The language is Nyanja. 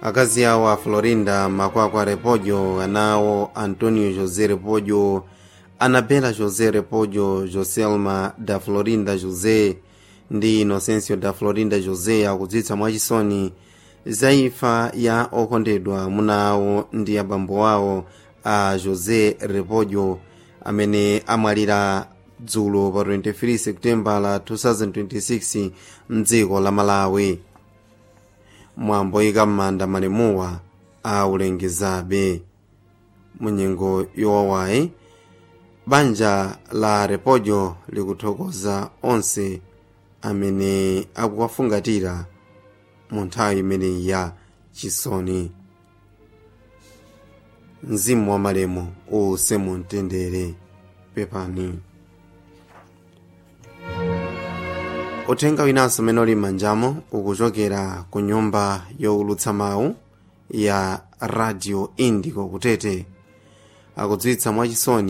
akazi awo a florinda makwakwa repollo anawo antonio josé repollo anabela josé repollo joselma da florinda josé ndi inocencio da florinda josé akudziwitsa mwachisoni za imfa ya okondedwa amuna awo ndi abambo awo a josé repollo amene amwalira dzulo pa 23 septemba la 2026 mdziko la malawi mwambo oyika m'manda malemuwa aulengezabe munyengo yowawayi banja la repollo likuthokoza onse amene akuwafungatira mu nthawi imeneyi ya chisoni mzimu wa malemu uwuse mu mtendere pepani uthenga winanso umene uli m'manjamo ukuchokera ku nyumba yowulutsa mawu ya radio indico kutete akudziwitsa mwachisoni